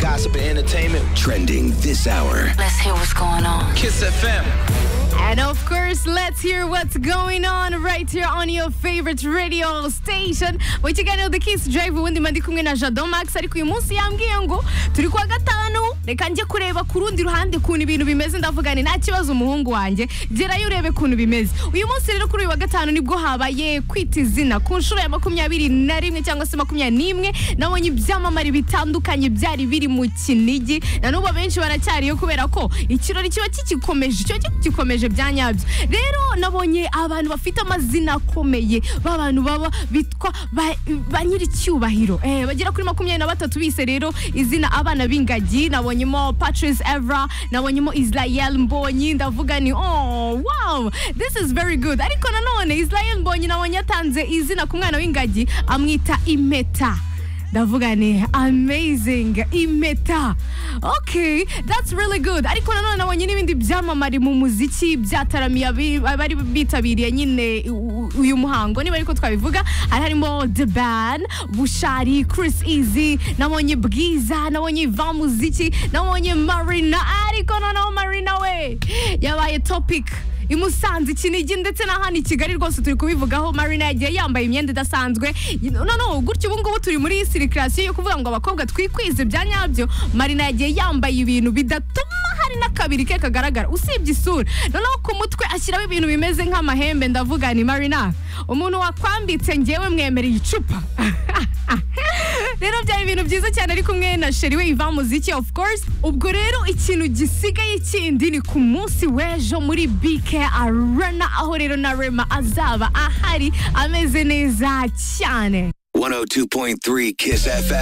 gossip and entertainment. Trending this hour. Let's hear what's going on. Kiss FM. And of course, let's hear what's going on right here on your favorite radio station. mu kiganiro The Kiss Drive ubundi mba ndi kumwe na Jadon Max ariko uyu munsi yambwiye ngo turi kwa gatanu reka njye kureba ku rundi ruhande ukuntu ibintu bimeze ndavuga nti nta kibazo umuhungu wanjye gerayo urebe ukuntu bimeze uyu munsi rero kuri uyu wa gatanu nibwo habaye kwita izina ku nshuro ya makumyabiri na rimwe cyangwa se makumyabiri n'imwe nabonye ibyamamare bitandukanye byari biri mu kinigi na n'ubu benshi baracyariyo kubera ko ikirori kiba kigikomeje kiba kigikomeje bya nyabyo rero nabonye abantu bafite amazina akomeye b'abantu baba bitwa ba, ba nyiricyubahiro eh, bagera kuri makumyabiri na batatu bise rero izina abana b'ingagi nabonyemo patrice evra nabonyemo israel mbonyi ndavuga ni oh wow this is very good ariko nanone israel mbonyi nabonye yatanze izina ku mwana w'ingagi amwita impeta ndavuga ni amazing impeta okay that's really good ariko nanone nabonye n'ibindi byamamare mu muziki byataramiye abi- abari bitabiriye nyine u- uyu muhango niba ariko twabivuga hari harimo the ban bushari chris easy nabonye bwiza nabonye ivan muziki nabonye marina ariko noneho marina we yabaye topic i Musanze Kinigi ndetse n'ahandi i Kigali rwose turi kubivugaho Marina yagiye yambaye imyenda idasanzwe noneho gutyo ubu ngubu turi muri sirikirasiyo yo kuvuga ngo abakobwa twikwize bya nyabyo Marina yagiye yambaye ibintu bidatuma hari n'akabiri ke kagaragara usibye isura noneho ku mutwe ashyiraho ibintu bimeze nk'amahembe ndavuga ni Marina umuntu wakwambitse ngewe mwemereye icupa rero byari ibintu byiza cyane ari kumwe na sheri we iva muziki of course ubwo rero ikintu gisigaye kindi ni ku munsi w'ejo muri BK Arena aho rero na Rema azaba ahari ameze neza cyane 102.3 Kiss FM.